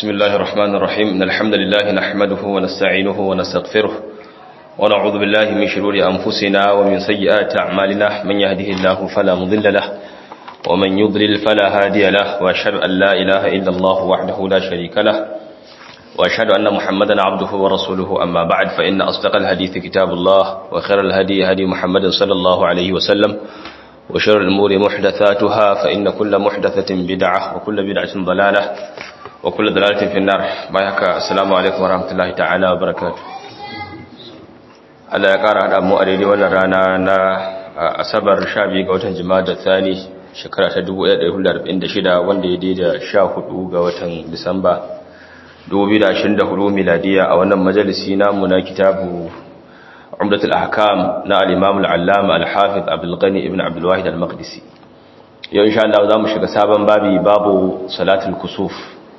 بسم الله الرحمن الرحيم إن الحمد لله نحمده ونستعينه ونستغفره ونعوذ بالله من شرور أنفسنا ومن سيئات أعمالنا من يهده الله فلا مضل له ومن يضلل فلا هادي له وأشهد أن لا إله إلا الله وحده لا شريك له وأشهد أن محمدا عبده ورسوله أما بعد فإن أصدق الحديث كتاب الله وخير الهدي هدي محمد صلى الله عليه وسلم وشر الأمور محدثاتها فإن كل محدثة بدعة وكل بدعة ضلالة وكل ضلالة في النار بايك السلام عليكم ورحمة الله تعالى وبركاته Allah ya ƙara haɗa mu a daidai wannan rana na asabar 12 ga watan jima'a da thani shekara ta 1446 wanda ya daida 14 ga watan disamba 2024 miladiya a wannan majalisi namu na kitabu umdatul ahkam na al-imam al-allama al-hafiz abdul ghani ibn abdul wahid al-maqdisi yau insha Allah zamu shiga sabon babi babu salatul kusuf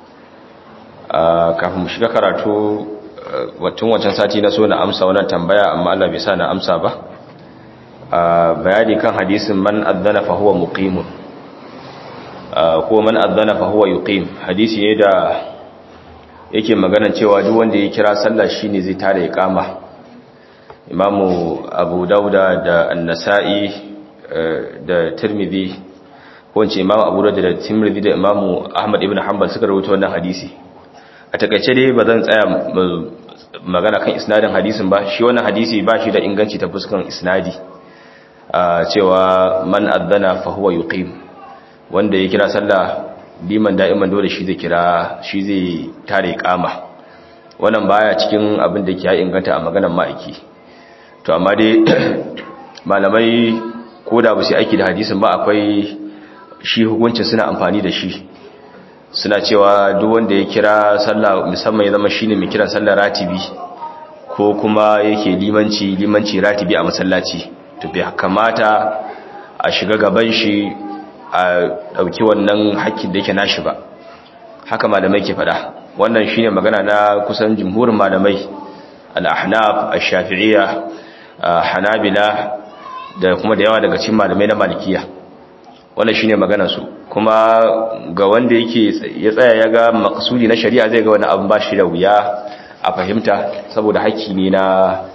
kafin mu shiga karatu watun wancan sati na so na amsa wannan tambaya amma Allah bai sa na amsa ba bayani kan hadisin man adhana fa huwa muqimun ko man adhana fa huwa yuqim hadisi ne da yake maganan cewa duk wanda ya kira sallah shine zai tare iqama imamu abu dauda da an-nasa'i da tirmidhi ko ince imamu abu dauda da tirmidhi da imamu ahmad ibn hanbal suka rawaito wannan hadisi a takaice dai ba zan tsaya magana kan isnadin hadisin ba shi wannan hadisi ba shi da inganci ta fuskan isnadi cewa man adhana fa huwa yuqim wanda ya kira sallah liman da'iman dole shi zai kira shi zai tare kama wannan baya cikin abin da ke ya inganta a maganar ma'aiki to amma dai malamai ko da ba su aiki da hadisin ba akwai shi hukuncin suna amfani da shi suna cewa duk wanda ya kira sallah musamman ya zama shine mai kiran sallah ratibi ko kuma yake limanci limanci ratibi a masallaci to bai kamata a shiga gaban shi a dauki wannan hakkin da yake nashi ba haka malamai ke fada wannan shine magana na kusan jumhurin malamai al-ahnaf ash-shafi'iyya hanabila da kuma da yawa daga cikin malamai na malikiya wannan shine maganar su kuma ga wanda yake ya tsaya ya ga maksudi na shari'a zai ga wani abin ba shi da wuya a fahimta saboda haƙƙi ne na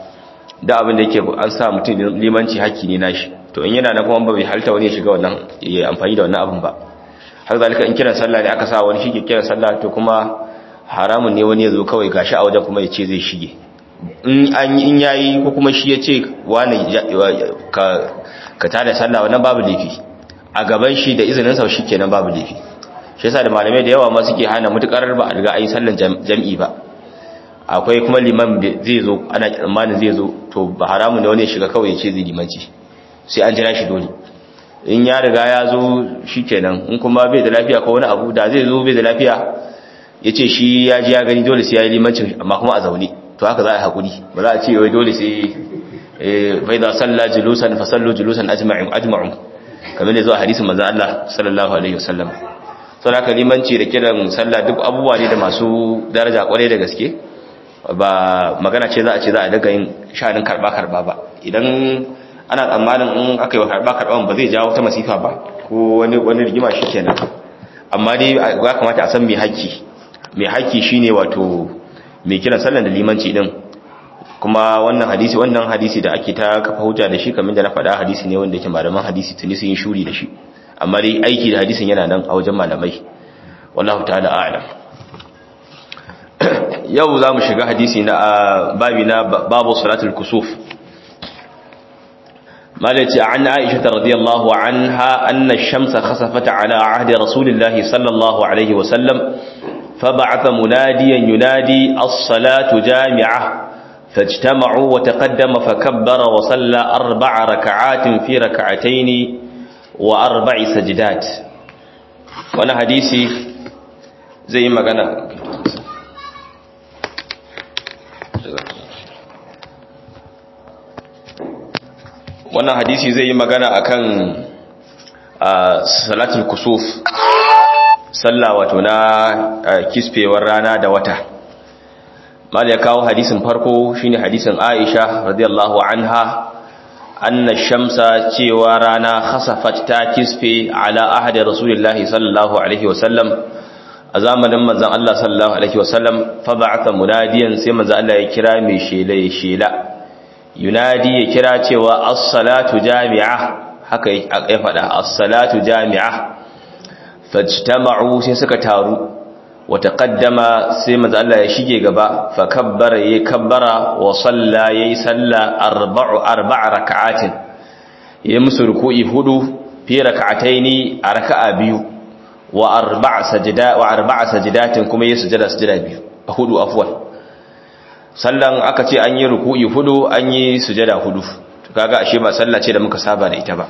da abin da yake an sa mutum limanci haƙƙi ne nashi to in yana na kuma ba bai halta wani ya shiga wannan ya amfani da wannan abin ba har zalika in kiran sallah ne aka sa wani shi ke kiran sallah to kuma haramun ne wani ya zo kawai gashi a wajen kuma ya ce zai shige in an in yayi ko kuma shi ya ce wani ka ka tada sallah wannan babu laifi a gaban shi da izinin sa kenan babu laifi shi yasa da malamai da yawa ma suke hana mutukar ba a riga ayi sallan jam'i ba akwai kuma liman zai zo ana tsammanin zai zo to ba haramun da wani ya shiga kawai ya ce zai limanci sai an jira shi dole in ya riga ya zo shikenan in kuma bai da lafiya ko wani abu da zai zo bai da lafiya ya ce shi ya ji ya gani dole sai ya yi limancin amma kuma a zaune to haka za a yi haƙuri ba za a ce wai dole sai bai za salla julusan fa sallu julusan ajma'un ajma'un kamar da zuwa hadisin manzon Allah sallallahu alaihi wasallam sau haka limanci da kiran sallah duk abubuwa ne da masu daraja kwarai da gaske ba magana ce za a ce za a daga yin sha'anin karba karba ba idan ana tsammanin in aka yi wa karba karba ba zai jawo ta masifa ba ko wani wani rigima shikenan amma dai ya kamata a san mai haƙƙi mai haƙƙi shine wato mai kiran sallan da limanci din kuma wannan hadisi wannan hadisi da ake ta kafa hujja da shi kamar da na faɗa hadisi ne wanda yake malaman hadisi tuni sun yi shuri da shi amma dai aiki da hadisin yana nan a wajen malamai wallahu ta'ala a'lam yau za mu shiga hadisi na babi na babu salatul kusuf malaci an aisha radiyallahu anha anna ash-shamsa khasafat ala ahdi rasulillahi sallallahu alaihi wa sallam فبعث مناديا ينادي الصلاة جامعة فاجتمعوا وتقدم فكبر وصلى أربع ركعات في ركعتين وأربع سجدات وانا حديثي زي ما قال wannan hadisi zai yi magana akan salatul kusuf sallah wato na kisfewar rana da wata mal ya kawo hadisin farko shine hadisin Aisha radiyallahu anha anna shamsa cewa rana khasafat ta kisfe ala ahadi rasulullahi sallallahu alaihi wasallam a zamanin manzon Allah sallallahu alaihi wasallam fa ba'atha munadiyan sai manzon Allah ya kira mai shela ya shela yunadi ya kira cewa as-salatu jami'a haka ya faɗa as-salatu jami'a fajtama'u sai suka taru wa taqaddama sai manzo Allah ya shige gaba fa kabbara yayi kabbara wa salla yayi salla arba'u arba'a rak'atin yayi musu ruku'i hudu fi rak'ataini a raka'a biyu wa arba'a sajda wa arba'a sajdatin kuma yayi sujada sujada biyu hudu afwan sallan aka ce an yi ruku'i hudu an yi sujada hudu kaga ashe ba sallah ce da muka saba da ita ba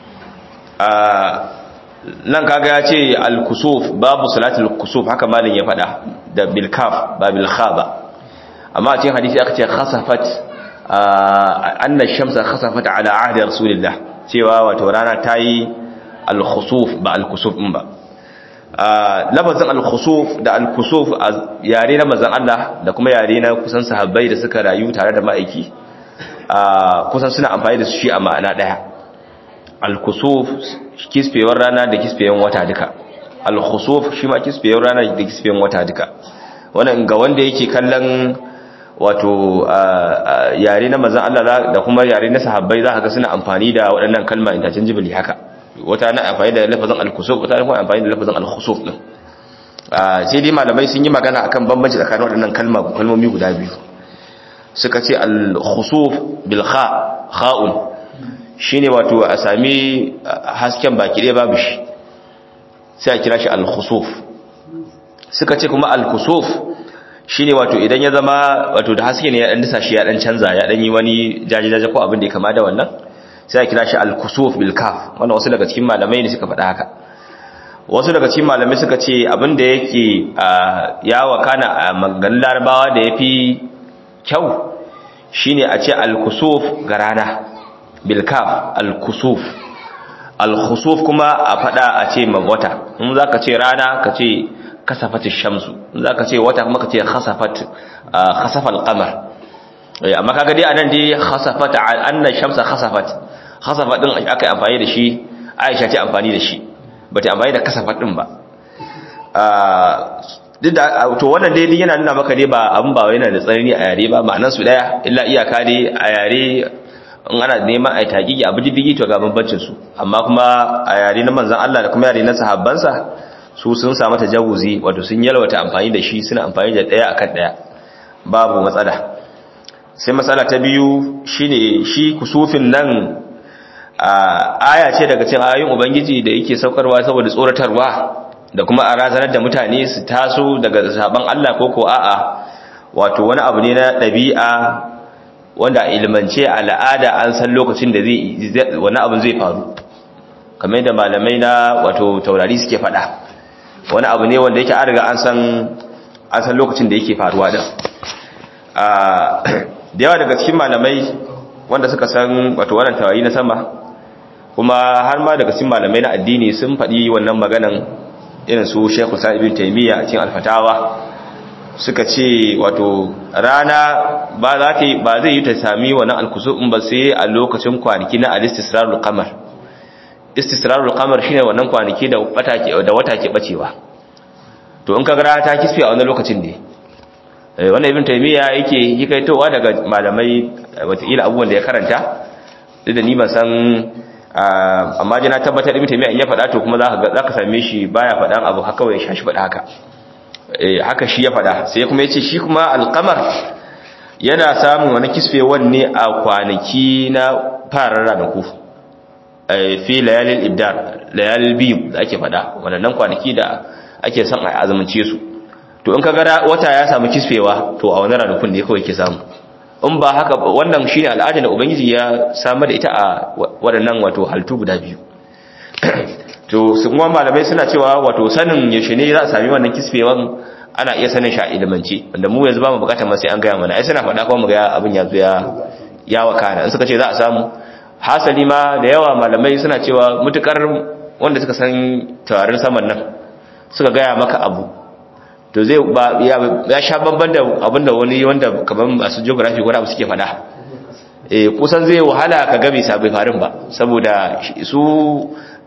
nan kaga ya ce al-kusuf babu salatul kusuf haka malin ya faɗa da bil kaf ba bil kha ba amma a cikin hadisi aka ce khasafat anna shamsa khasafat ala ahdi rasulillah cewa wato rana tayi al-khusuf ba al-kusuf din ba lafazin al-khusuf da al-kusuf yare na manzon Allah da kuma yare na kusan sahabbai da suka rayu tare da ma'aiki kusan suna amfani da su shi a ma'ana daya al-kusuf kisfewar rana da kisfewar wata duka al-khusuf shi ma kisfewar rana da kisfewar wata duka wannan ga wanda yake kallon wato yare na manzon Allah da kuma yare na sahabbai za ka ga suna amfani da waɗannan kalma interchangeably haka wata na amfani da lafazin al-kusuf wata na amfani da lafazin al-khusuf din sai dai malamai sun yi magana akan bambanci tsakanin waɗannan kalma kalmomi guda biyu suka ce al-khusuf bil kha kha'un shine wato a sami hasken baki ɗaya babu shi sai a kira shi al-khusuf suka ce kuma al-kusuf shine wato idan ya zama wato da haske ne ya dan disa shi ya dan canza ya dan yi wani jaje-jaje ko abin da ya kama da wannan sai a kira shi al-kusuf bil kaf wannan wasu daga cikin malamai ne suka faɗa haka wasu daga cikin malamai suka ce abin da yake ya wakana a maganganun larabawa da yafi kyau shine a ce al-kusuf ga rana bilkaf al-kusuf al-khusuf kuma a fada a ce wata in zaka ce rana ka ce kasafatish shamsu in zaka ce wata kuma ka ce khasafat khasafa al-qamar amma kaga dai anan dai khasafat anna shamsa khasafat khasafat din aka yi amfani da shi Aisha ce amfani da shi bata amfani da kasafat din ba duk da to wannan dai yana nuna maka dai ba abun ba yana da tsanani a yare ba ma'anar su daya illa iyaka dai a yare in ana neman a taƙiƙi abu diddigi to ga bambancin su amma kuma a yare na manzon Allah da kuma yare na sahabbansa su sun samu tajawuzi wato sun yalwata amfani da shi suna amfani da daya akan daya babu matsala sai matsala ta biyu shine shi kusufin nan aya ce daga cikin ayoyin ubangiji da yake saukarwa saboda tsoratarwa da kuma a razanar da mutane su taso daga saban Allah ko ko a'a wato wani abu ne na ɗabi'a wanda ilmance al'ada an san lokacin da zai wani abin zai faru kamar da malamai na wato taurari suke faɗa wani abu ne wanda yake an riga an san an san lokacin da yake faruwa da da yawa daga cikin malamai wanda suka san wato wannan taurari na sama kuma har ma daga cikin malamai na addini sun faɗi wannan maganan irin su Sheikh Sa'id ibn Taymiyyah a cikin Al-Fatawa suka ce wato rana ba za ta ba zai yi ta sami wannan alkusufin ba sai a lokacin kwanaki na al-istisrarul qamar istisrarul qamar shine wannan kwanaki da wata ke da wata ke bacewa to in kaga rana ta kisfe a wannan lokacin ne eh wannan ibn taymiya yake hikaitowa daga malamai wataƙila abubuwan da ya karanta duk da ni ban san amma dai na tabbatar ibn taymiya in ya faɗa to kuma zaka zaka same shi baya faɗan abu haka kawai shashi faɗa haka haka shi ya fada sai kuma ya ce shi kuma alkamar yana samun wani kisfewan ne a kwanaki na farar ranaku fi layalin ibdar layalin biyu da ake fada wadannan kwanaki da ake son a azumance su to in ka gara wata ya samu kisfewa to a wani ranakun ne kawai ke samu in ba haka wannan shi ne al'adar da ubangiji ya samar da ita a waɗannan wato haltu guda biyu to su kuma malamai suna cewa wato sanin yaushe ne za a sami wannan kisfewan ana iya sanin shi a ilimance wanda mu yanzu ba mu bukatar sai an gaya mana ai suna faɗa kuma mu ga abin ya zo ya ya wakana in suka ce za a samu hasali ma da yawa malamai suna cewa mutukar wanda suka san tawarin saman nan suka gaya maka abu to zai ba ya sha babban da abin da wani wanda kamar masu geography ko abu suke faɗa eh kusan zai wahala ka ga bai sabai farin ba saboda su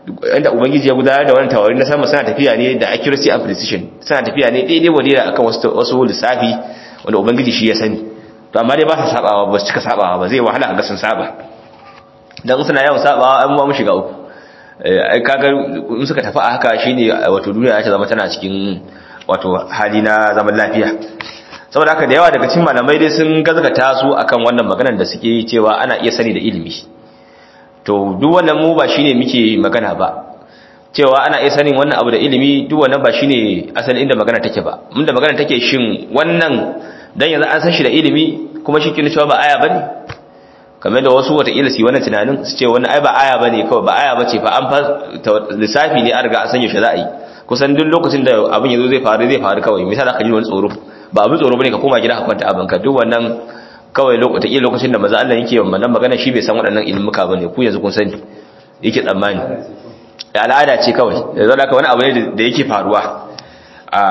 inda ubangiji ya gudanar da wannan taurari na sama suna tafiya ne da accuracy and precision suna tafiya ne daidai wadira akan wasu wasu lissafi wanda ubangiji shi ya sani to amma dai ba sa sabawa ba su cika sabawa ba zai wahala ga sun saba dan suna yawan sabawa an ba mu shiga uku ai kaga in suka tafi a haka shine wato duniya ta zama tana cikin wato hali na zaman lafiya saboda haka da yawa daga cikin malamai dai sun gazgata su akan wannan maganar da suke yi cewa ana iya sani da ilimi to duk wannan mu ba shine muke magana ba cewa ana iya sanin wannan abu da ilimi duk wannan ba shine asalin inda magana take ba mun da magana take shin wannan dan yanzu an san shi da ilimi kuma shi kin cewa ba aya bane kamar da wasu wata ila su wannan tunanin su ce wannan ai ba aya bane kawai ba aya bace fa an fa lissafi ne an riga an sanya shi za a yi kusan duk lokacin da abin yazo zai faru zai faru kawai misali aka ji wani tsoro ba abin tsoro bane ka koma gida ka kwanta abin ka duk wannan kawai lokacin lokacin da maza Allah yake wannan magana shi bai san waɗannan ilmuka bane ku yanzu kun sani yake tsammani al'ada ce kawai yanzu da wani abu ne da yake faruwa a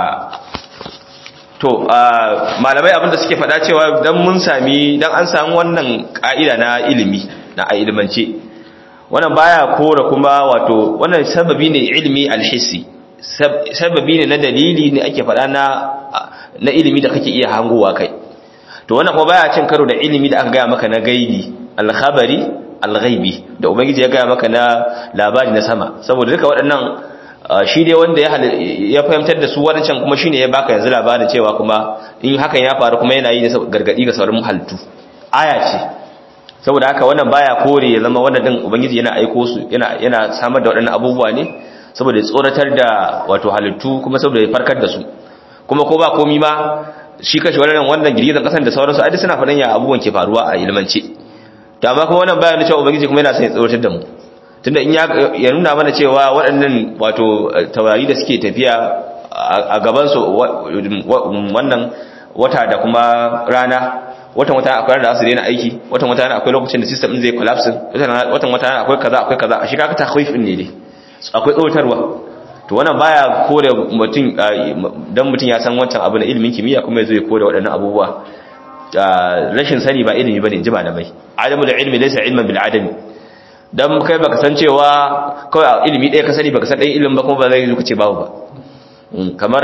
to malamai abinda suke faɗa cewa dan mun sami dan an samu wannan ka'ida na ilimi na a ilimance wannan baya kora kuma wato wannan sababi ne ilmi alhissi sababi ne na dalili ne ake faɗa na na ilimi da kake iya hangowa kai to wannan kuma baya cin karo da ilimi da aka gaya maka na gaibi alkhabari alghaibi da ubangiji ya gaya maka na labari na sama saboda duka waɗannan shi dai wanda ya fahimtar da su wancan kuma shine ya baka yanzu labarin cewa kuma in hakan ya faru kuma yana yi gargadi ga sauran halittu aya ce saboda haka wannan baya kore ya zama wannan din ubangiji yana aiko su yana yana samar da waɗannan abubuwa ne saboda ya tsoratar da wato halittu kuma saboda ya farkar da su kuma ko ba komi ma shi kashi wannan wannan girgizan kasan da sauransu ai suna faɗan ya abubuwan ke faruwa a ilmance to amma kuma wannan bayanin cewa ubangiji kuma yana son ya tsoratar da mu tunda in ya nuna mana cewa waɗannan wato taurari da suke tafiya a gaban su wannan wata da kuma rana watan wata akwai da su daina aiki watan wata akwai lokacin da system din zai collapse watan wata akwai kaza akwai kaza a shi kaga takhwif ne dai akwai tsoratarwa to wannan baya kore mutum dan mutum ya san wancan abu na ilimin kimiyya kuma yazo ya kore waɗannan abubuwa rashin sani ba ilimi bane ji malamai adamu da ilmi laysa ilman bil adami dan kai baka san cewa kawai ilimi ɗaya ka sani baka san ɗan ilimin ba kuma ba zai zuka ce babu ba kamar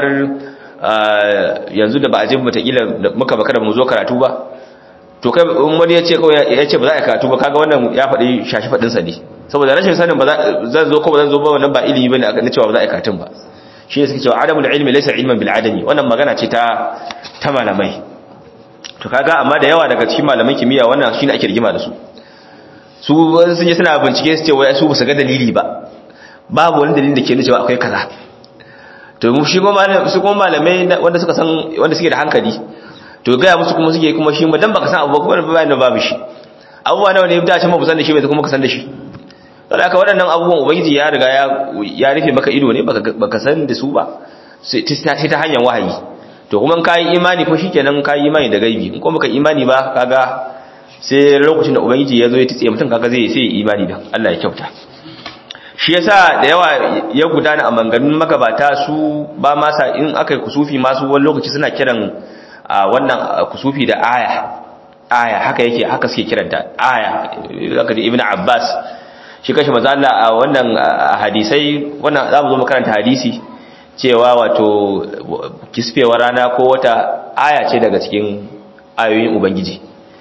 yanzu da ba a je mu kila muka baka da mu zo karatu ba to kai wani ya ce kawai ya ce ba za a karatu ba kaga wannan ya faɗi shashi faɗin sa ne saboda rashin sanin ba zan zo ko ba zan zo ba wannan ba ilimi bane aka cewa ba za a karatun ba shi ne suke cewa adamul ilmi laysa ilman bil adami wannan magana ce ta ta malamai to kaga amma da yawa daga cikin malaman kimiyya wannan shine ake rigima da su su sun yi suna bincike su ce wai su ba su ga dalili ba babu wani dalili da ke nuna cewa akwai kaza to mu shi kuma su kuma malamai wanda suka san wanda suke da hankali to ga musu kuma suke kuma shi dan baka san abu kuma bayan da babu shi abubuwa nawa ne da can ba san da shi bai kuma ka san da shi saboda haka waɗannan abubuwan ubangiji ya riga ya ya rufe maka ido ne baka san da su ba sai ta hanyar wahayi to kuma ka yi imani ko shikenan ka yi imani da gaibi in kuma baka imani ba kaga sai lokacin da ubangiji ya zo ya tsiye mutum kaga zai sai imani da Allah ya kyauta shi yasa da yawa ya gudana a manganun magabata su ba ma sa in aka yi kusufi masu wani lokaci suna kiran wannan kusufi da aya aya haka yake haka suke kiranta aya zaka ji ibnu abbas shi kashi manzo Allah a wannan hadisai wannan za mu zo makaranta hadisi cewa wato kisfewar rana ko wata aya ce daga cikin ayoyin ubangiji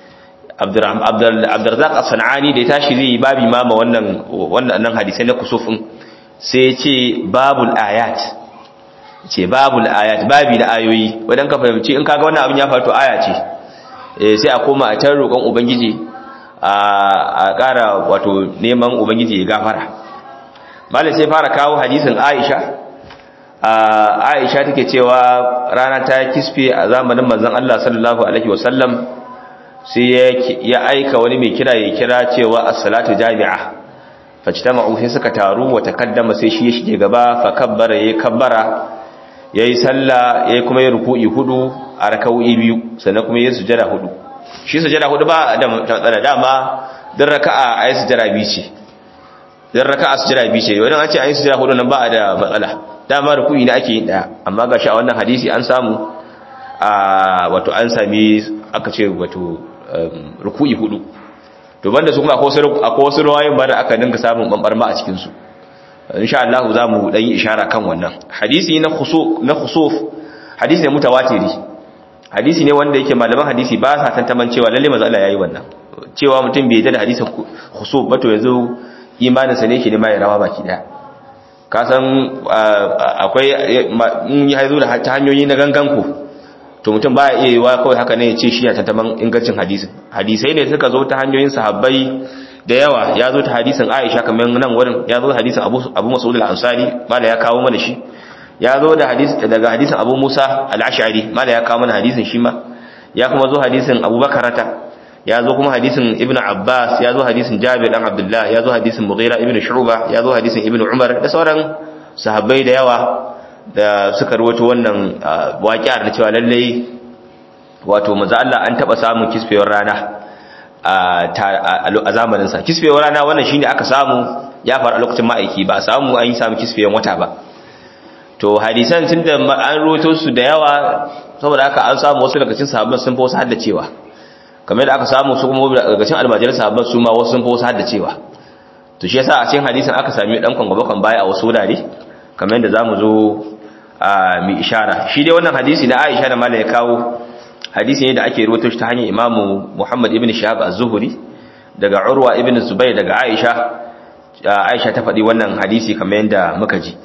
abdurrazzaq as-sanani da ya tashi zai yi babi ma ma wannan wannan hadisai na kusufin sai ya ce babul ayat ce babul ayat babi da ayoyi wadan ka fahimci in kaga wannan abin ya faru aya ce sai a koma a tar roƙon ubangiji a ƙara wato neman ubangiji ya gafara malai sai fara kawo hadisin aisha aisha take cewa rana ta kisfe a zamanin manzon Allah sallallahu alaihi wasallam sai ya aika wani mai kira ya kira cewa as-salatu jami'a fajtama'u sai suka taru wa takaddama sai shi ya shige gaba fa kabbara yayi kabbara yayi sallah yayi kuma yayi ruku'i hudu a raka'o'i biyu sannan kuma yayi sujada hudu shi sujada hudu ba da matsala dama dan raka'a ayi sujada biyu ce dan raka'a sujada biyu ce wannan an ce ayi sujada hudu nan ba da matsala dama ruku'i ne ake yin daya amma gashi a wannan hadisi an samu a wato an sami aka ce wato ruku'i hudu to banda su kuma akwai wasu ruwayoyin ba da aka dinga samun bambarma a cikin su insha Allah za mu dan yi ishara kan wannan hadisi na khusuf na khusuf hadisi ne mutawatiri hadisi ne wanda yake malaman hadisi ba sa tantaman cewa lalle manzo Allah yayi wannan cewa mutum bai da hadisin khusuf ba to yanzu imanin sa ne yake ne mai rawa baki daya ka san akwai in ya zo da hanyoyi na gangan ku to mutum ba iya yiwa kawai haka ne ya ce shi ya tantaman ingancin hadisin hadisai ne suka zo ta hanyoyin sahabbai da yawa ya zo ta hadisin Aisha kamar nan wurin ya zo hadisin Abu Abu Mas'ud al-Ansari mala ya kawo mana shi ya zo da hadisi daga hadisin Abu Musa al-Ash'ari mala ya kawo mana hadisin shi ma ya kuma zo hadisin Abu Bakarata ya zo kuma hadisin Ibn Abbas ya zo hadisin Jabir dan Abdullah ya zo hadisin Mughira ibn Shu'ba ya zo hadisin Ibn Umar da sauran sahabbai da yawa da suka rawaito wannan waƙiyar da cewa lalle wato manzo Allah an taba samun kisfewar rana a zamaninsa kisfewar rana wannan shine aka samu ya faru a lokacin ma'aiki ba samu an yi samu kisfewar wata ba to hadisan tunda an roto su da yawa saboda haka an samu wasu daga cikin sahabban sun fi wasu haddacewa kamar da aka samu su kuma daga cikin almajiran sahabban su ma wasu sun fi wasu haddacewa to shi yasa a cikin hadisin aka sami dan kwangwaba baya a wasu wurare kamar yadda zamu zo a mi ishara shi dai wannan hadisi na Aisha da Malik ya kawo hadisi ne da ake rubuto shi ta hanyar imamu Muhammad ibn Shahab az-Zuhri daga Urwa ibn Zubayr daga Aisha Aisha ta faɗi wannan hadisi kamar yadda muka ji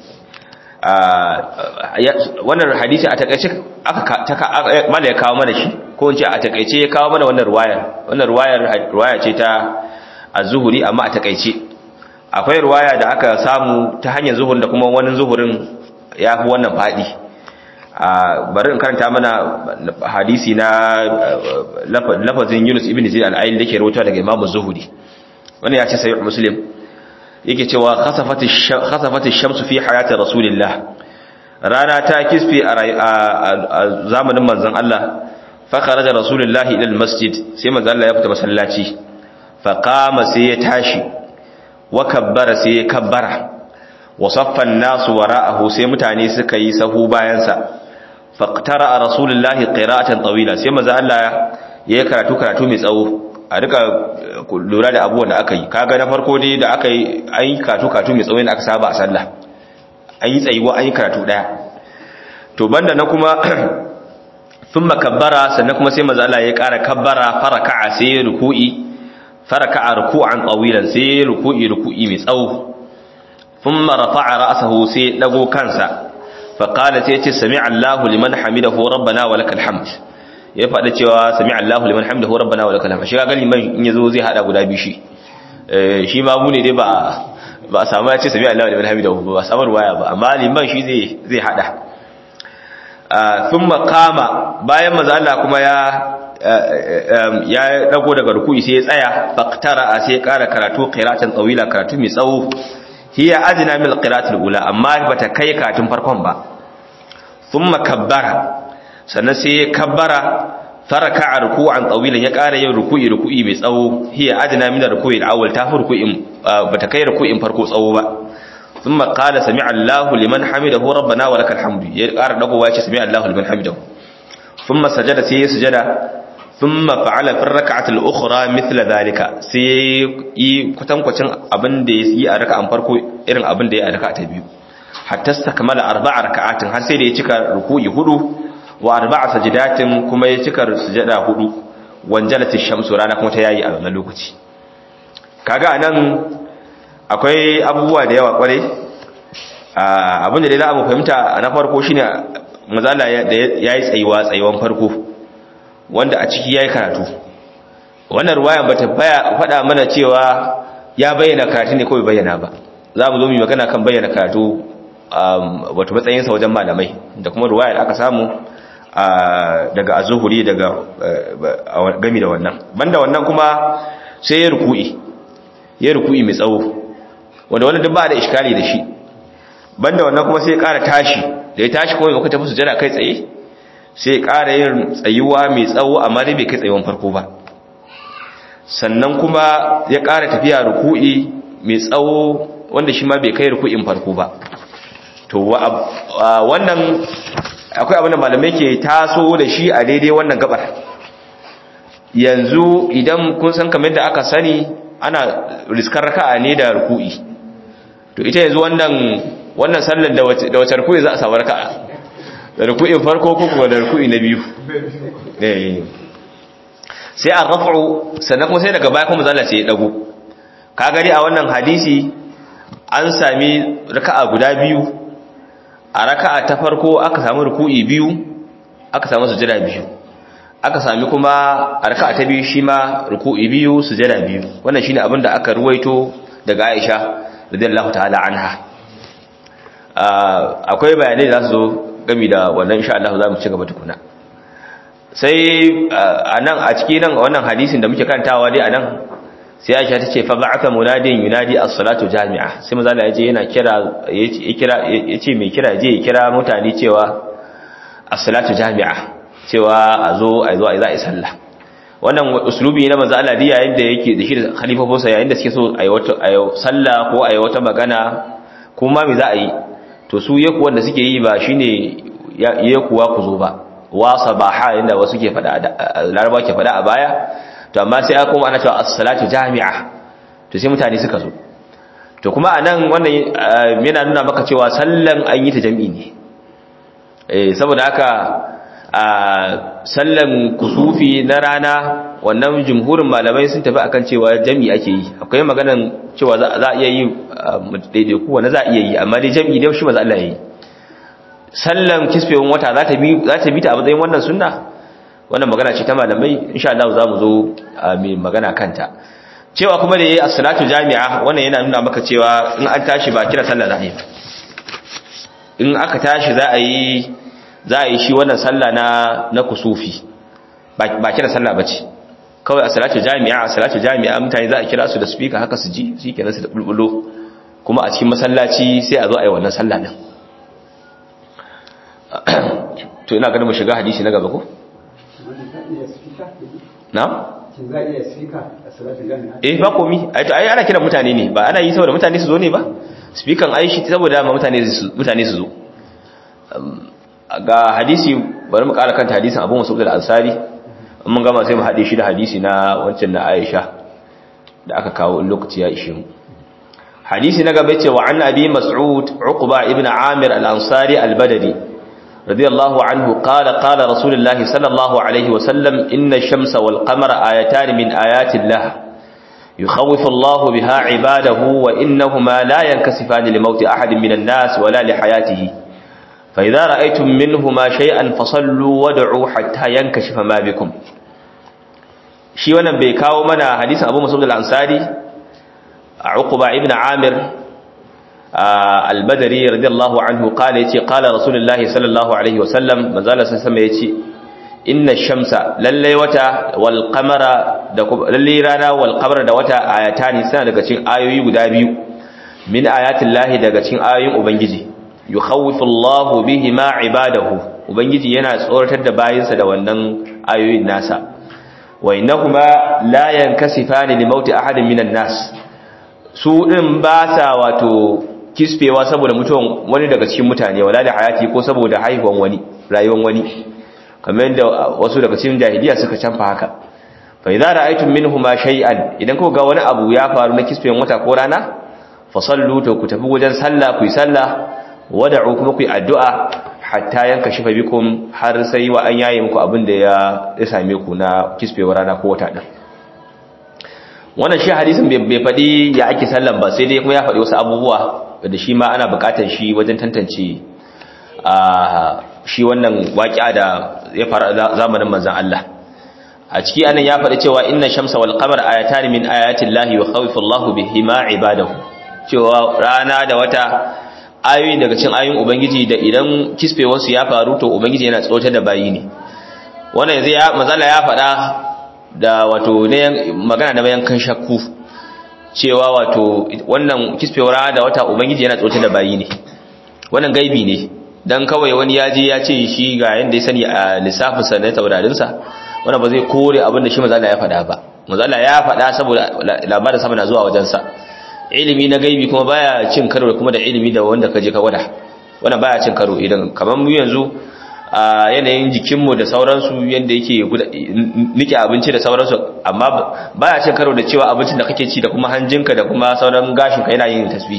wannan hadisi a takaice aka mala ya kawo mana shi ko in ce a takaice ya kawo mana wannan ruwayar wannan ruwayar ruwaya ce ta az-Zuhri amma a takaice akwai ruwaya da aka samu ta hanyar zuhur da kuma wani zuhurin ya fi wannan faɗi bari in karanta mana hadisi na lafazin Yunus ibn Zaid al-Ayn da ke rawaito daga Imam Zuhri wannan ya ce sahih Muslim yake cewa khasafati khasafati shamsu fi hayati Rasulillah rana ta kisfi a zamanin manzon Allah fa kharaja Rasulullah ila al-masjid sai manzon Allah ya fita masallaci fa qama sai ya tashi wa kabbara sai ya kabbara wa saffan nasu wara'ahu sai mutane suka yi sahu bayansa faqtara rasulullahi qira'atan tawila sai manzo Allah ya yi karatu karatu mai tsawo a rika lura da abubuwan da aka yi kaga na farko dai da aka yi an yi karatu karatu mai tsawo da aka saba a sallah an yi tsayuwa an yi karatu daya to banda na kuma thumma kabbara sannan kuma sai manzo Allah ya ƙara kabbara faraka'a sai ruku'i faraka'a ruku'an tawilan sai ruku'i ruku'i mai tsawo thumma rafa'a ra'sahu sai dago kansa fa qala sai ce sami'a Allahu liman hamidahu rabbana wa lakal hamd ya faɗa cewa sami'a Allahu liman hamidahu rabbana wa lakal hamd shi ga liman in yazo zai hada guda biyu shi shi ma mu ne dai ba ba a samu ya ce sami'a Allahu liman hamidahu ba samu ruwaya ba amma liman shi zai zai hada thumma qama bayan manzo Allah kuma ya ya dago daga ruku'i sai ya tsaya faqtara sai ya kara karatu qira'atan tawila karatu mai tsawo hiya adna min alqira'atil ula amma bata kai karatun farkon ba thumma kabbara sannan sai ya kabbara faraka ruku'an tawilan ya kara yin ruku'i ruku'i mai tsawo hiya adna min ruku'i alawwal ta fi ruku'in bata kai ruku'in farko tsawo ba thumma qala sami'a Allahu liman hamidahu rabbana wa lakal hamdu ya kara dagowa ya ce sami'a Allahu liman hamidahu thumma sajada sai ya sujada ثم فعل في الركعه الاخرى مثل ذلك sai yi kwatankwacin abin da ya yi a raka'an farko irin abin da ya a raka'a ta biyu hatta stakmala arba'a raka'atin har sai da ya cika ruku'i hudu wa arba'a sajdatin kuma ya cika sujada hudu wanjalat ash-shamsu rana kuma ta yayi a wannan lokaci kaga anan akwai abubuwa da yawa kware abin da dai za mu fahimta na farko shine mazala yayi tsayuwa tsayuwan farko wanda a ciki yayi karatu wannan ruwayan bata faɗa mana cewa ya bayyana karatu ne kawai bayyana ba za mu zo mu magana kan bayyana karatu wato matsayin sa wajen malamai da kuma ruwayar aka samu daga azuhuri daga gami da wannan banda wannan kuma sai ya ruku'i ya ruku'i mai tsawo wanda wannan duk ba da iskali da shi banda wannan kuma sai ya ƙara tashi da ya tashi kuma muka tafi sujada kai tsaye sai ƙara yin tsayuwa mai tsawo amma dai bai kai tsayuwan farko ba sannan kuma ya ƙara tafiya ruku'i mai tsawo wanda shi ma bai kai ruku'in farko ba to wannan akwai abin da malamai ke taso da shi a daidai wannan gabar yanzu idan kun san kamar da aka sani ana riskar raka'a ne da ruku'i to ita yanzu wannan wannan sallar da wace da wace ruku'i za a samu raka'a da ruku'in farko ko kuma da ruku'i na biyu eh sai a raf'u sannan kuma sai daga baya kuma zalla sai ya dago ka gani a wannan hadisi an sami raka'a guda biyu a raka'a ta farko aka samu ruku'i biyu aka samu sujada biyu aka sami kuma a raka'a ta biyu shi ma ruku'i biyu sujada biyu wannan shine abin da aka ruwaito daga Aisha radiyallahu ta'ala anha akwai bayanai da su zo gami da wannan insha Allah za mu ci gaba tukuna sai anan a cikin nan wannan hadisin da muke karantawa dai anan sai Aisha ta ce fa ba'atha munadin yunadi as-salatu jami'a sai manzo Allah yaje yana kira yace kira yace mai kira je ya kira mutane cewa as-salatu jami'a cewa a zo a zo a yi sallah wannan uslubi na manzo Allah diya yayin da yake da shi da khalifofinsa yayin da suke so a yi wata a yi sallah ko a yi wata magana kuma me za a yi to su yaku wanda suke yi ba shine yakuwa ku zo ba wa sabaha inda wasu ke fada laraba ke fada a baya to amma sai aka kuma ana cewa as-salatu jami'a to sai mutane suka zo to kuma anan wannan yana nuna maka cewa sallan an yi ta jami'i ne eh saboda haka a sallan kusufi na rana wannan jumhurin malamai sun tafi akan cewa jami'i ake yi akwai maganan cewa za a iya yi daidai kuwa na za a iya yi amma dai jami'i dai shi ba za Allah ya yi sallan kisfewin wata za ta bi ta a matsayin wannan sunna wannan magana ce ta malamai insha Allah za mu zo mai magana kanta cewa kuma da yayi as-salatu jami'a wannan yana nuna maka cewa in an tashi ba kira sallah za a yi in aka tashi za a yi za a yi shi wannan sallah na na kusufi ba kira sallah bace kawai as-salatu jami'a as-salatu jami'a mutane za a kira su da speaker haka su ji shikenan su da bulbulo kuma a cikin masallaci sai a zo a yi wannan sallah din to ina ganin mu shiga hadisi na gaba ko na eh ba komi ai to ai ana kira mutane ne ba ana yi saboda mutane su zo ne ba speaker ai shi saboda ma mutane su mutane su zo ga hadisi bari mu kara kanta hadisin Abu Mas'ud al-Ansari mun gama sai mu hade shi da hadisi na wancan na Aisha da aka kawo in lokaci ya ishe mu hadisi na gaba cewa an abi Mas'ud Uqba ibn Amir al-Ansari al-Badri radiyallahu anhu qala qala Rasulullah sallallahu alaihi wa sallam inna ash-shamsa wal qamara ayatan min ayati Allah يخوف الله بها عباده وإنهما لا ينكسفان لموت أحد من الناس ولا لحياته فإذا رأيتم منهما شيئا فصلوا ودعوا حتى ينكشف ما بكم shi wannan bai kawo mana hadisin Abu Mas'ud al-Ansari Uqba ibn Amir al-Badri radiyallahu anhu qala yace qala Rasulullahi sallallahu alaihi wasallam manzala sallallahu yace inna shamsa lalle wata wal qamara da lalle rana wal qamara da wata ayatani suna daga cikin ayoyi guda biyu min ayatillahi daga cikin ayoyin ubangiji yukhawifu Allahu bihima ibadahu ubangiji yana tsoratar da bayinsa da wannan ayoyin nasa wa innahuma la yankasifani li mauti ahadin minan nas su din ba sa wato kisfewa saboda mutuwan wani daga cikin mutane wala da hayati ko saboda haihuwan wani rayuwan wani kamar yadda wasu daga cikin jahiliya suka canfa haka fa idza ra'aytum minhuma shay'an idan kuka ga wani abu ya faru na kisfewan wata ko rana fa sallu to ku tafi wajen sallah ku yi sallah wada'u kuma ku yi addu'a hatta yanka shifa bikum har sai wa an yaye muku abin da ya same ku na kisfewar rana ko wata din wannan shi hadisin bai faɗi ya ake sallan ba sai dai kuma ya faɗi wasu abubuwa da shi ma ana buƙatar shi wajen tantance a shi wannan waƙiya da ya fara zamanin manzon Allah a ciki anan ya faɗi cewa inna shamsa wal qamara ayatan min ayati llahi wa khawfa Allahu bihima ibadahu cewa rana da wata ayoyi daga cikin ayoyin ubangiji da idan kisfewarsu ya faru to ubangiji yana tsotar da bayi ne wannan yanzu ya mazala ya faɗa da wato ne magana da bayan kan shakku cewa wato wannan kisfewar da wata ubangiji yana tsotar da bayi ne wannan gaibi ne dan kawai wani ya je ya ce shi ga yanda ya sani a lissafin sa na taurarin sa wannan ba zai kore abin da shi mazala ya faɗa ba mazala ya faɗa saboda labarin sama na zuwa wajen sa ilimi na gaibi kuma baya cin karo kuma da ilimi da wanda kaje ka gwada wannan baya cin karo idan kamar mu yanzu a yanayin jikinmu da sauransu yanda yake nike abinci da sauransu amma baya cin karo da cewa abincin da kake ci da kuma hanjinka da kuma sauran gashinka yana yin tasbihi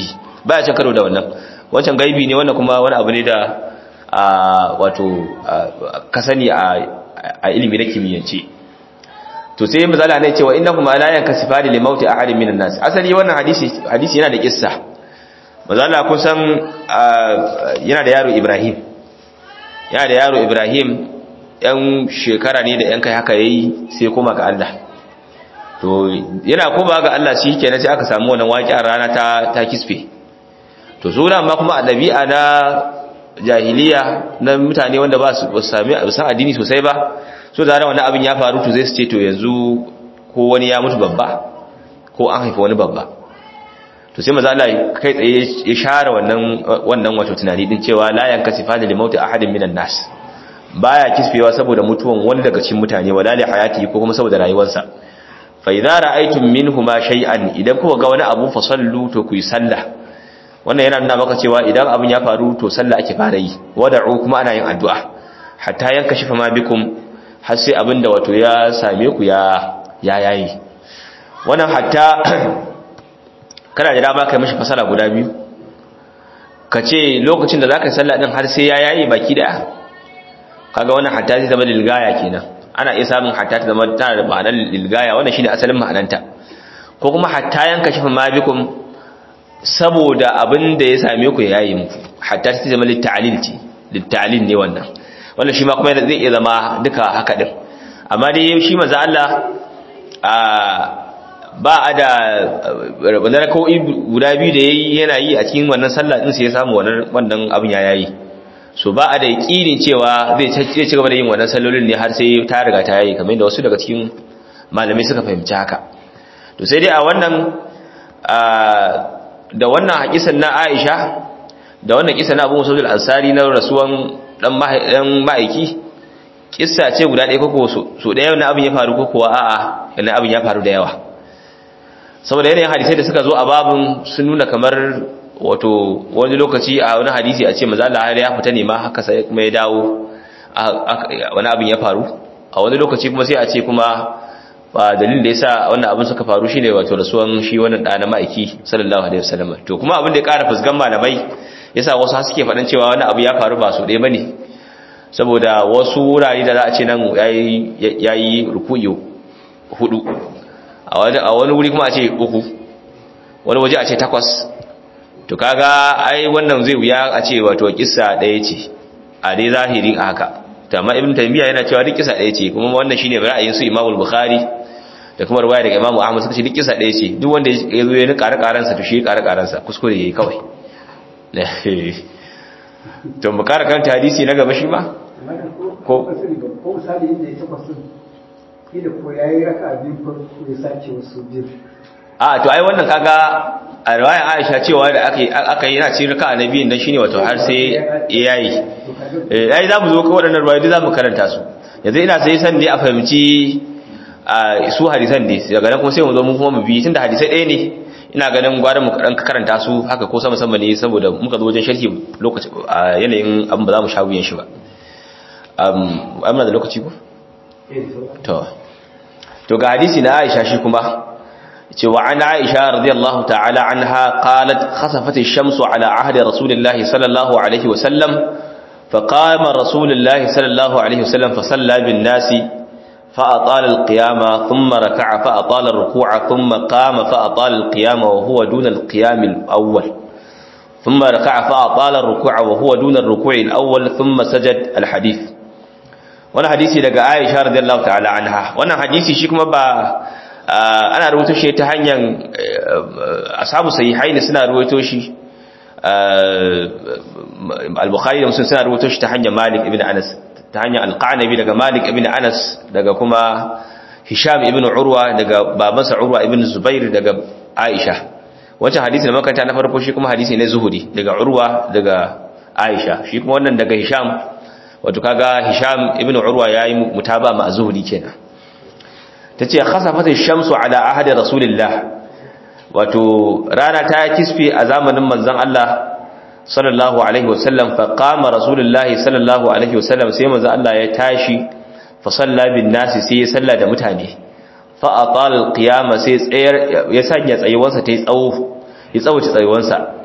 baya cin karo da wannan wancan gaibi ne wannan kuma wani abu ne da wato ka sani a ilimi na kimiyyance to sai misali ne cewa innakum la yankasifani li mauti ahadin minan nas asali wannan hadisi hadisi yana da kissa mazala kusan yana da yaro Ibrahim yana da yaro Ibrahim yan shekara ne da yan kai haka yayi sai kuma ga Allah to yana koma ga Allah shi kenan sai aka samu wannan waƙiyar rana ta ta kisfe to sura amma kuma a dabi'a na jahiliya na mutane wanda ba su sami san addini sosai ba so da wannan abin ya faru to zai su ce to yanzu ko wani ya mutu babba ko an haifa wani babba to sai maza Allah kai tsaye ya share wannan wannan wato tunani din cewa la yankasifani li mauti ahadin minan nas baya kisfewa saboda mutuwan wani daga cikin mutane wala li hayati ko kuma saboda rayuwarsa fa idza ra'aytum minhuma shay'an idan kuka ga wani abu fa sallu to ku yi sallah wannan yana nuna maka cewa idan abin ya faru to sallah ake fara yi wada'u kuma ana yin addu'a hatta yankashifa ma bikum har sai abinda wato ya same ku ya ya yayi wannan hatta kana da dama kai mishi fasara guda biyu ka ce lokacin da zaka yi sallah din har sai ya yayi baki daya kaga wannan hatta zai zama lilgaya kenan ana iya samun hatta ta zama tana da ma'anar lilgaya wannan shine asalin ma'ananta ko kuma hatta yanka shafa ma bikum saboda abin da ya same ku ya yayi muku hatta ta zama litta'lil ce litta'lil ne wannan wannan shi ma kuma zai iya zama duka haka din amma dai shi manzo Allah a ba a da wannan rakoi guda biyu da yayi yana yi a cikin wannan sallah din sai ya samu wannan wannan abin ya yayi so ba a da yakinin cewa zai zai ci gaba da yin wannan sallolin ne har sai ta riga ta yayi kamar da wasu daga cikin malamai suka fahimci haka to sai dai a wannan da wannan hakisan na Aisha da wannan kisa na Abu Musa al-Ansari na rasuwan dan ma'aiki kissa ce guda ɗaya koko so ɗaya na abin ya faru ko kuwa a'a yana abin ya faru da yawa saboda yanayin hadisai da suka zo a babin sun nuna kamar wato wani lokaci a wani hadisi a ce maza Allah ya fita ne ma haka sai kuma ya dawo wani abin ya faru a wani lokaci kuma sai a ce kuma ba dalilin da yasa wannan abin suka faru shine wato rasuwan shi wannan da na ma'aiki sallallahu alaihi wasallam to kuma abin da ya ƙara fusgan malamai yasa wasu suke faɗan cewa wani abu ya faru ba su ɗaya bane saboda wasu wurare da za a ce nan ya yi rukuyi hudu a wani wuri kuma a ce uku wani waje a ce takwas to kaga ai wannan zai wuya a ce wato kissa ɗaya ce a dai zahiri a haka tamma ibn taymiya yana cewa duk kissa ɗaya ce kuma wannan shine ra'ayin su imamul bukhari da kuma riwaya daga imamu ahmad suka ce duk kissa ɗaya ce duk wanda ya zo ya ni ƙara ƙaransa to shi ƙara ƙaransa kuskure yayi kawai to mu ƙara karanta hadisi na gaba shi ma ko ko misali inda ya takwas din kila ko yayi raka biyu farko ya sace wasu biyu a to ai wannan kaga a riwayar Aisha cewa da aka aka yi yana cikin raka annabiyin dan shine wato har sai yayi eh ai zamu zo ko wadannan riwayoyi zamu karanta su yanzu ina sai san ne a fahimci a su hadisan ne daga nan kuma sai mu zo mu kuma mu bi tunda hadisai ɗaya ne ina ganin gwarin mu dan karanta su haka ko sama sama ne saboda muka zo wajen sharhi lokaci a yanayin abin ba za mu sha wuyan shi ba um amma da lokaci ko to to ga hadisi na Aisha shi kuma ce wa an Aisha radiyallahu ta'ala anha qalat khasafat ash-shamsu ala ahdi rasulillahi sallallahu alaihi wa sallam فقام رسول الله صلى الله عليه وسلم فصلى بالناس فأطال القيام ثم ركع فأطال الركوع ثم قام فأطال القيام وهو دون القيام الأول ثم ركع فأطال الركوع وهو دون الركوع الأول ثم سجد الحديث وانا حديثي لقى عائشة رضي الله تعالى عنها وانا حديثي شكما با أنا رويتو شيء تهنيا أصحاب الصحيحين سنة رويتو شيء al-bukhari da muslim suna rubuto shi ta hanyar malik ibn anas ta hanyar al-qanabi daga malik ibn anas daga kuma hisham ibn urwa daga babansa urwa ibn zubair daga aisha wancan hadisi da makanta na farko shi kuma hadisi ne zuhuri daga urwa daga aisha shi kuma wannan daga hisham wato kaga hisham ibn urwa yayi mutaba ma zuhuri kenan tace khasafat ash-shamsu ala ahadi rasulillah wato rana ta kisfe a zamanin manzon Allah sallallahu alaihi wasallam fa qama rasulullahi sallallahu alaihi wasallam sai manzon Allah ya tashi fa salla bin nasi sai ya salla da mutane fa atala alqiyama sai tsayar ya sanya tsayuwarsa ta tsawo ya tsawace tsayuwarsa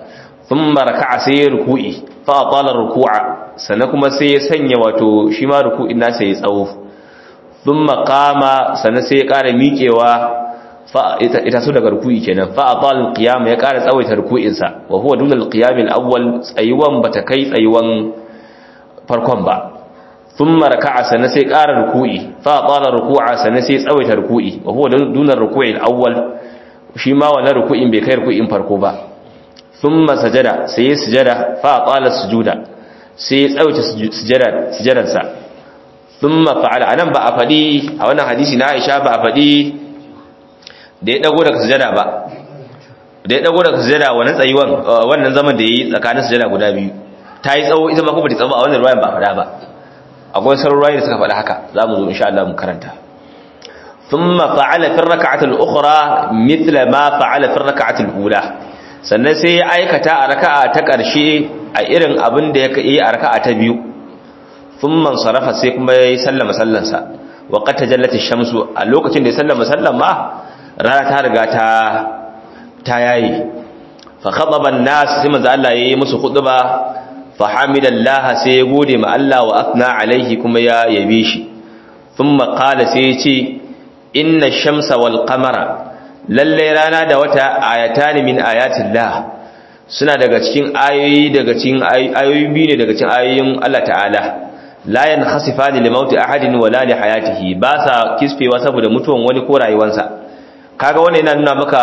thumma raka'a sai ya ruku'i fa atala ruku'a sannan kuma sai ya sanya wato shi ma ruku'in nasa ya tsawo thumma qama sannan sai ya ƙara miƙewa fa ita so daga ruku'i kenan fa atala alqiyam ya ƙara tsawaita ruku'in sa wa huwa dun alqiyam alawwal tsayuwan bata kai tsayuwan farkon ba thumma raka'a sannan sai ƙara ruku'i fa atala ruku'a sannan sai tsawaita ruku'i wa huwa dun alruku'i alawwal shi ma wannan ruku'in bai kai ruku'in farko ba thumma sajada sai sujada fa atala sujuda sai tsawaita sujada sujadarsa thumma fa'ala anan ba a fadi a wannan hadisi na Aisha ba a fadi da ya dago daga sujada ba da ya dago daga sujada wannan tsayuwan wannan zaman da yayi tsakanin sujada guda biyu ta yi tsawo ita ma kuma ta tsawo a wannan ruwayan ba fada ba akwai sauran ruwayoyi da suka faɗa haka za mu zo insha Allah mu karanta thumma fa'ala fi rak'ati al-ukhra mithla ma fa'ala fi rak'ati al-ula sannan sai ya aikata a raka'a ta ƙarshe a irin abin da ya yi a raka'a ta biyu thumma sarafa sai kuma ya sallama sallansa wa qad tajallat ash-shamsu a lokacin da ya sallama sallan ma rana ta riga ta ta yayi fa khataba an-nas sai manzo Allah yayi musu khutba fa hamidallaha sai ya gode ma Allah wa athna alaihi kuma ya yabe shi thumma qala sai ya ce inna ash-shamsa wal qamara lalle rana da wata ayatani min ayatillah suna daga cikin ayoyi daga cikin ayoyi biyu ne daga cikin ayoyin Allah ta'ala la yanhasifani li mauti ahadin wala li hayatihi ba sa kisfewa saboda mutuwan wani ko rayuwarsa kaga wannan yana nuna maka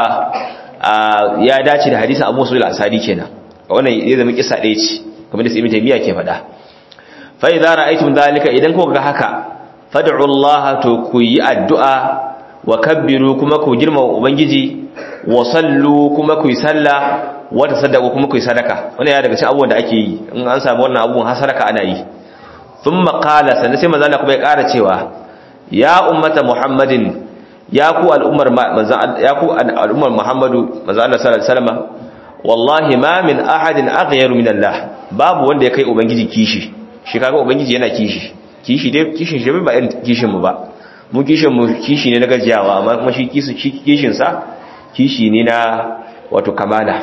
ya dace da hadisin Abu Sa'id al-Asadi kenan wannan ya zama kisa ɗaya ce kamar da Ibn Taymiyyah ke faɗa fa idza ra'aytum dhalika idan kuka ga haka fad'u Allah to ku yi addu'a wa kabbiru kuma ku girmama ubangiji wa sallu kuma ku yi sallah wa tasaddaqu kuma ku yi sadaka wannan ya daga cikin abubuwan da ake yi in an samu wannan abubuwan har sadaka ana yi thumma qala sannan sai manzo Allah kuma ya ƙara cewa ya ummata muhammadin ya ku al'ummar manzo ya ku al'ummar muhammadu manzo Allah sallallahu alaihi wasallam wallahi ma min ahadin aghyaru min Allah babu wanda ya kai ubangiji kishi shi kaga ubangiji yana kishi kishi dai kishin shi ba irin kishin mu ba mu kishin mu kishi ne na gajiyawa amma kuma shi kishin sa kishi ne na wato kamala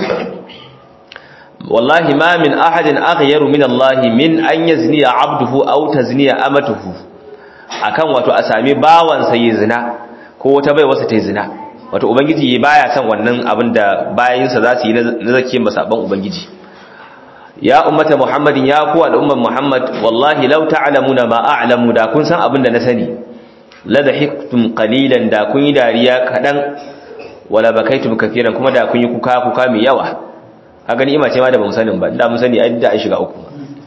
wallahi ma min ahadin aghyaru min Allah min an yazniya abduhu aw tazniya amatuhu akan wato a sami bawan sa yi zina ko wata bai wasa ta yi zina wato ubangiji baya son wannan abin da bayin sa za su yi na zake masaban ubangiji ya ummata muhammadin ya ku al'umman muhammad wallahi law ta'lamuna ma a'lamu da kun san abin da na sani ladahiktum qalilan da kun yi dariya kadan wala bakaitum kafiran kuma da kun yi kuka kuka mai yawa kaga ni ce ma da bamu sanin ba da mun sani ai da an shiga uku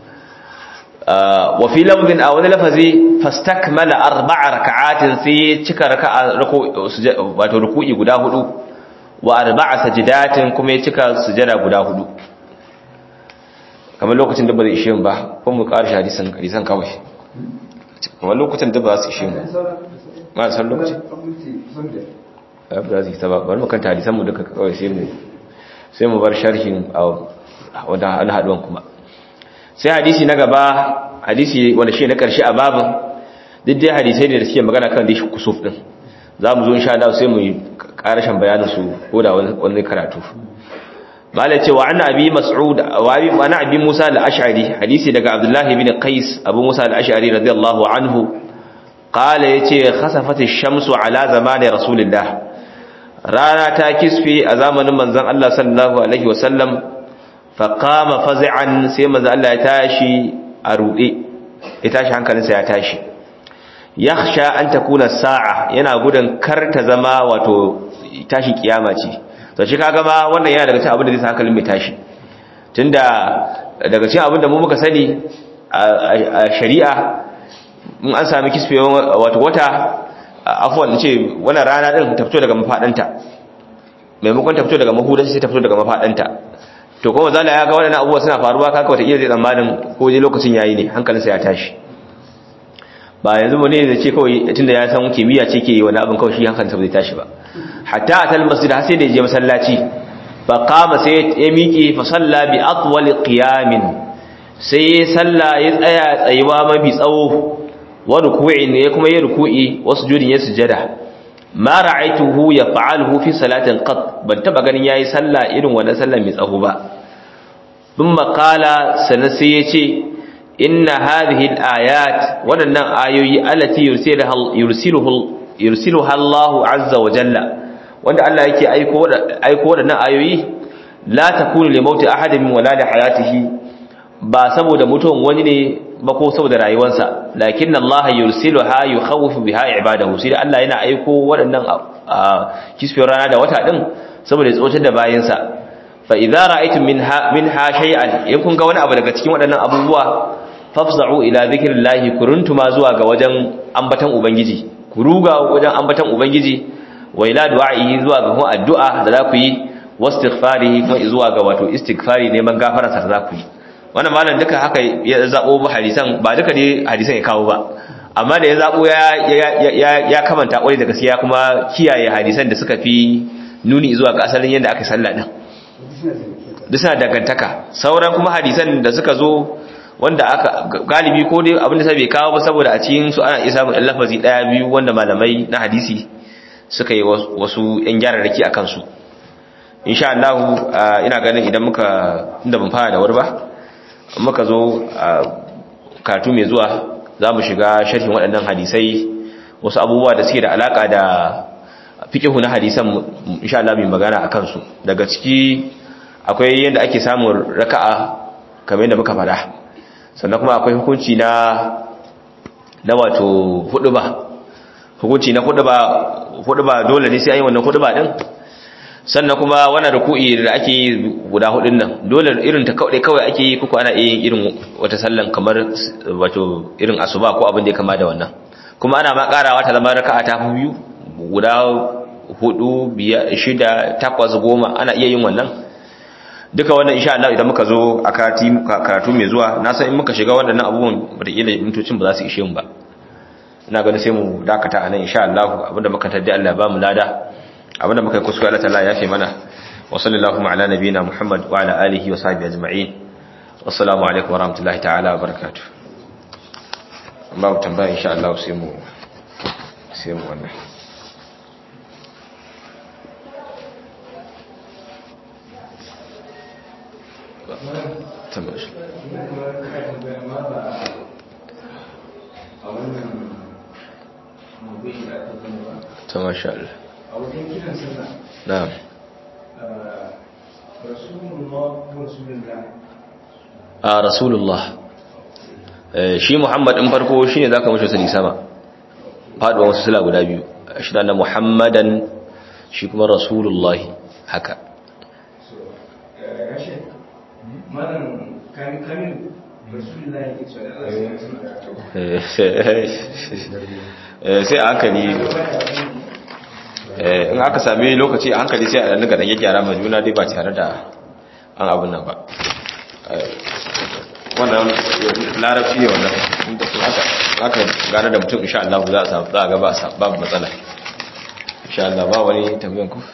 wa fi lafzin aw wani lafazi fastakmala arba'a raka'atin sai cika raka'a wato ruku'i guda hudu wa arba'a sajidatin kuma ya cika sujada guda hudu kamar lokacin da ba zai ishe mu ba ko mu ƙarshe hadisan hadisan kawai kamar lokacin da ba su ishe mu ma san lokaci ba zai ta ba bari mu kanta hadisan mu duka kawai sai mu sai mu bar sharhin a wanda an haduwan kuma sai hadisi na gaba hadisi wanda shi na karshe a babin duk dai hadisai ne da suke magana kan dishi kusuf din za mu zo insha Allah sai mu yi karashin bayanin su ko da wani karatu malai ce wa anna abi mas'ud wa abi wa anna abi musa al-ash'ari hadisi daga abdullah ibn qais abu musa al-ash'ari radiyallahu anhu qala yace khasafat ash-shamsu ala zamani rasulillah rana ta kisfe a zamanin manzon Allah sallallahu alaihi wasallam fa qama faz'an sai manzon Allah ya tashi a rude ya tashi hankalinsa ya tashi yakhsha an takuna sa'a yana gudun kar ta zama wato tashi kiyama ce to shi kaga ma wannan yana daga cikin abin da zai sa hankalin mai tashi tunda daga cikin abin da mu muka sani a shari'a in an sami kisfewan wato wata afwan ce wannan rana din ta fito daga mafadanta maimakon ta fito daga mahudanci sai ta fito daga mafadanta to kuma zalla ya ga waɗannan abubuwa suna faruwa kaka wata iya zai tsammanin ko je lokacin yayi ne hankalinsa ya tashi ba yanzu mu ne da ce kawai tunda ya san kimiyya ce ke yi wani abin kawai shi hankalinsa bai tashi ba hatta atal masjid har sai da je masallaci fa qama sai ya miƙe fa salla bi atwal qiyamin sai salla ya tsaya tsayuwa mafi tsawo wa ruku'in ne kuma ya ruku'i wa sujudin ya sujada ma ra'aituhu yaf'aluhu fi salatin qat ban taba ganin yayi salla irin wannan sallar mai tsaho ba thumma qala sanan sai yace inna hadhihi al-ayat wadannan ayoyi allati yursiluha yursiluhu yursiluha Allahu azza wa jalla wanda Allah yake aiko aiko wadannan ayoyi la takunu li mauti ahadin wala li hayatihi ba saboda mutuwan wani ne ba ko saboda rayuwarsa lakinna Allah yursiluha yukhawifu biha ibadahu sai Allah yana aiko waɗannan kisfiyar rana da wata din saboda ya tsotar da bayinsa fa idza ra'aytum minha minha shay'an in kun ga wani abu daga cikin waɗannan abubuwa fafza'u ila dhikrillahi kuruntuma zuwa ga wajen ambatan ubangiji ku ruga wajen ambatan ubangiji wa ila du'a'i zuwa ga kuma addu'a da za ku yi wastighfarihi kuma zuwa ga wato istighfari neman gafararsa da za ku yi wannan malam duka haka ya zabo hadisan ba duka ne hadisan ya kawo ba amma da ya zabo ya ya ya kamanta kwari da gaskiya kuma kiyaye hadisan da suka fi nuni zuwa ga asalin yadda aka sallah din duk suna dangantaka sauran kuma hadisan da suka zo wanda aka galibi ko dai abin da sai bai kawo ba saboda a cikin su ana iya samun lafazi daya biyu wanda malamai na hadisi suka yi wasu yan gyararraki akan su insha Allah ina ganin idan muka inda ban fara da wuri ba muka zo karatu mai zuwa za mu shiga sharhin waɗannan hadisai wasu abubuwa da suke da alaƙa da fiƙihu na hadisan insha Allah mai magana a kansu daga ciki akwai yadda ake samun raka'a kamar yadda muka fada sannan kuma akwai hukunci na na wato huduba hukunci na huduba huduba dole ne sai an yi wannan huduba din sannan kuma wannan ruku'i da ake yi guda hudun nan dole irin ta kawai kawai ake yi kuku ana yin irin wata sallan kamar wato irin asuba ko abin da ya kama da wannan kuma ana ma karawa ta zama raka'a ta biyu guda hudu biyar shida takwas goma ana iya yin wannan duka wannan insha Allah idan muka zo a karatu mai zuwa na san in muka shiga waɗannan abubuwan wataƙila mintocin ba za su ishe mu ba ina ganin sai mu dakata a nan insha Allah abinda muka taddi Allah ba mu lada abinda muka yi kuskure Allah ta'ala ya fi mana wa sallallahu ala nabiyina Muhammad wa ala alihi wa sahbihi ajma'in wassalamu alaikum wa rahmatullahi ta'ala wa barakatuh babu tambaya insha Allah sai mu sai mu wannan tambaya shi ta masha Allah a wajen kiran sallah na'am rasulullah rasulullah a rasulullah shi muhammad in farko shine zaka mashi sali sama faduwa wasu sila guda biyu shi da na muhammadan shi kuma rasulullah haka rashin malam kamin kamin rasulullah yake cewa da Allah sai a hankali in aka sami lokaci a hankali sai a daga rage gyara mai juna dai ba tare da an abin nan ba wannan larabci ne wannan inda su aka gane da mutum insha Allah za a samu za a ga babu matsala insha Allah ba wani tambayan ku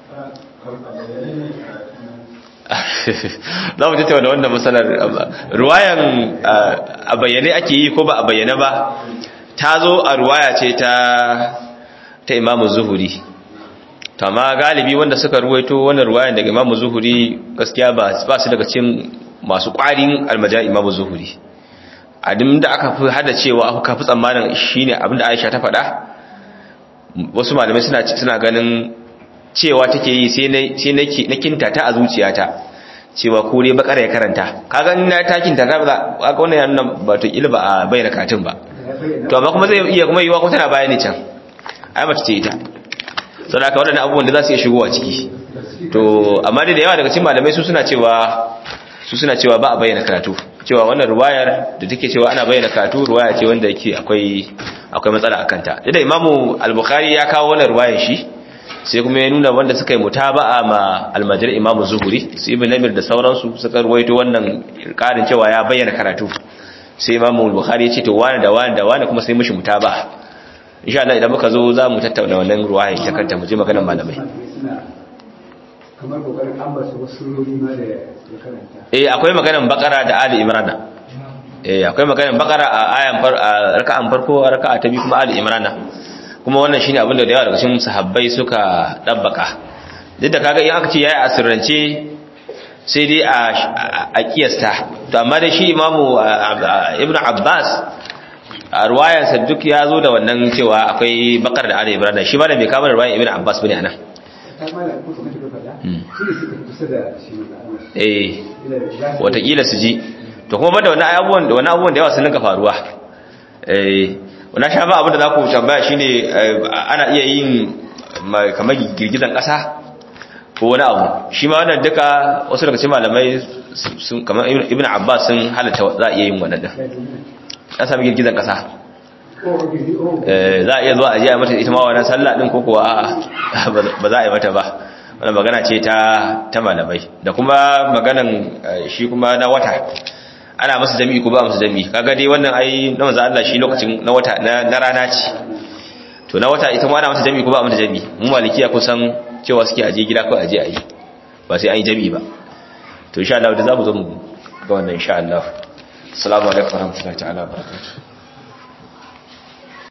za mu tattauna da wannan matsalar ruwayan a bayyane ake yi ko ba a bayyane ba ta zo a ruwaya ce ta ta imamu zuhuri amma galibi wanda suka ruwaito wannan ruwayan daga imamu zuhuri gaskiya ba su daga cikin masu ƙwarin almajan imamu zuhuri abin da aka fi hada cewa aka fi tsammanin shine abin da aisha ta faɗa wasu malamai suna suna ganin cewa take yi sai na kinta ta a zuciyata cewa ko dai bakara ya karanta kaga ina ta kinta ta ba kaga wannan yana ba to kila ba a bayyana katin ba to amma kuma zai iya kuma yiwa ko tana bayani can ai mace ce ita saboda waɗannan abubuwan da za su iya shigowa ciki to amma da yawa daga cikin malamai su suna cewa su suna cewa ba a bayyana karatu cewa wannan ruwayar da take cewa ana bayyana karatu ruwaya ce wanda yake akwai akwai matsala akan ta da imamu al-bukhari ya kawo wannan ruwayar shi sai kuma ya nuna wanda suka yi mutaba'a ma almajir imamu zuhuri su ibn namir da sauransu suka ruwaito wannan karin cewa ya bayyana karatu sai imamu bukhari ya ce to wani da wani da wani kuma sai mushi mutaba'a insha Allah idan muka zo za mu tattauna wannan ruwaya ta kanta mu je maganar malamai kamar kokarin ambata wasu surori ma da ya karanta eh akwai maganar bakara da ali imran eh akwai maganar bakara a ayan far a raka'an farko a raka'a ta biyu kuma ali imran kuma wannan shine abin da da yawa daga cikin sahabbai suka dabbaka duk da kaga in aka ce yayi asirrance sai dai a kiyasta to amma da shi imamu ibn abbas a ruwayarsa duk ya zo da wannan cewa akwai bakar da ana ibrahim shi ma da bai kama da ruwayar ibn abbas bane anan eh watakila su ji to kuma banda wani abubuwan da wani abubuwan da yawa sun rinka faruwa eh wani sha ba abin da za ku tambaya shine ana iya yin kamar girgizan ƙasa ko wani abu shi ma wannan duka wasu daga cikin malamai sun kamar ibn abbas sun halatta za a iya yin wannan din an sami girgizan ƙasa za a iya zuwa a jiya mata ita ma wannan sallah din ko kuwa a'a ba za a yi mata ba wannan magana ce ta ta malamai da kuma maganan shi kuma na wata ana masa jami'i ko ba masa jami'i kaga dai wannan ai na manzo Allah shi lokacin na wata na rana ce to na wata ita ma ana masa jami'i ko ba masa jami'i mu malikiya kusan cewa suke aje gida ko aje ayi ba sai an yi jami'i ba to insha Allah da zamu zo mu ga wannan insha Allah assalamu alaikum warahmatullahi ta'ala wabarakatuh